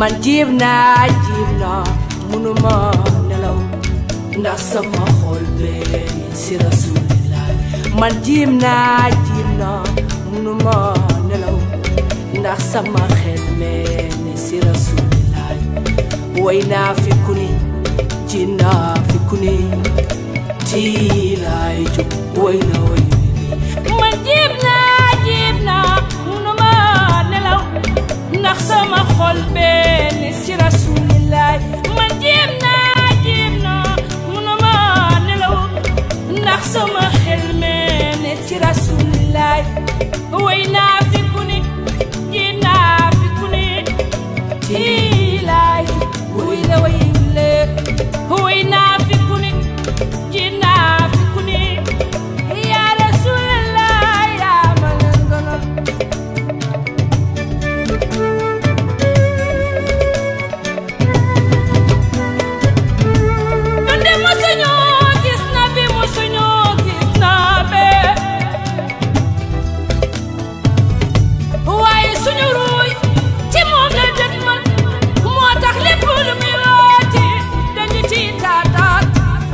man jiib naa jiib naa munuma nelaw ndax sama xol bee si rasulillah man jiib naa jiib naa munuma nelaw ndax sama xel mee ne si rasulillah way naa fi ku ni ji naa fi ku ni tiilaay jóg way na way man jiib naa jiib naa munuma nelaw ndax sama xol bee ne si rasulillah man jiib naa jiib naa munuma nelaw ndax sama xel mee ne si rasulillah way naa fi ku ni ji naa fi ku ni tiilaay way na way le way naa fi ku ni ji naa fi ku ni yaa rasulallah yaa ma leen gënal ñun de mosuñoo gis na bi mosuñoo gis na be waaye suñu ruuy ci moom la dëkk man moo tax lépp lu muy rooti dañu ciy taataat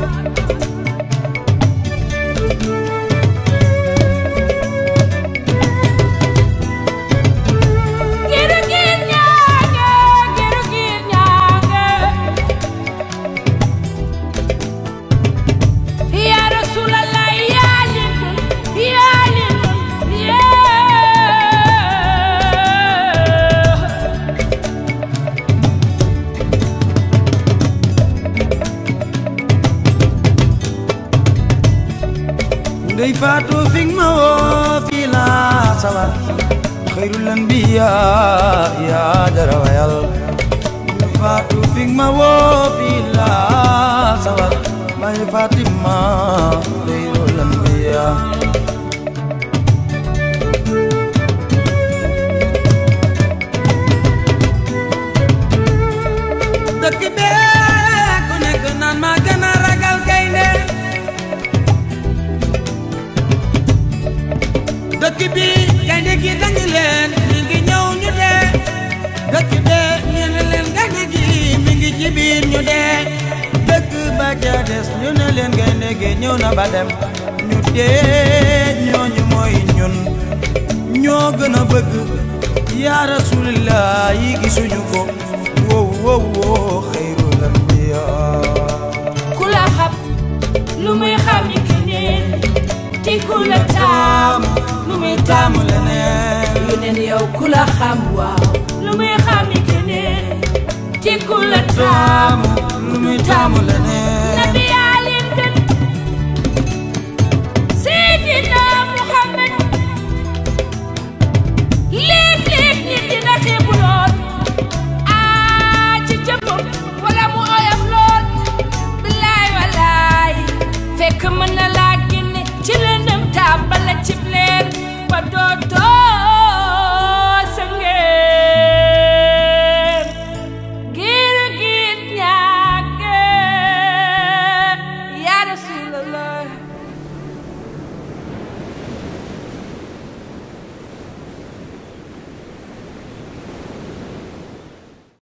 giru giir ñaange giru giir ñaange yaa rasulallah yaa leen gën yaa leen gën yee ndey faatu fi ma woo fii laa sawar xayrul anbiya yaa jara wayal ndey faatu fi ma woo fii laa sawar may Fatima xayrul anbiya dëkk bee ku nekk naan maa gën a ragal gaynde dëkk bi gaynde gi dañu leen mi ngi ñëw ñu dee dëkk bee ñu ne leen gaynde gi mi ngi ci biir ñu dee dëkk ba ca des ñu ne leen gaynde gi ñëw na ba dem ñu dee ñooñu mooy ñun ñoo gën a bëgg yaa rasulillah yi gisuñu ko wow wow wow xayrul anbiya ku la xam lu muy xam ni keneen ti ku la taam lu muy taam taamu leneen yu neen yow ku la xam waaw lu muy xam ni keneen ti ku la taam taamu lu muy taamu leneen nabi yaa leen gën Seydina Muhammad léeg-léeg nit dina xeebu lool aa ci jëmmam wala mu oyof lool billaay walaay fekk mën na laa génne ci lëndëm tàbbal la cib leer ba dootoo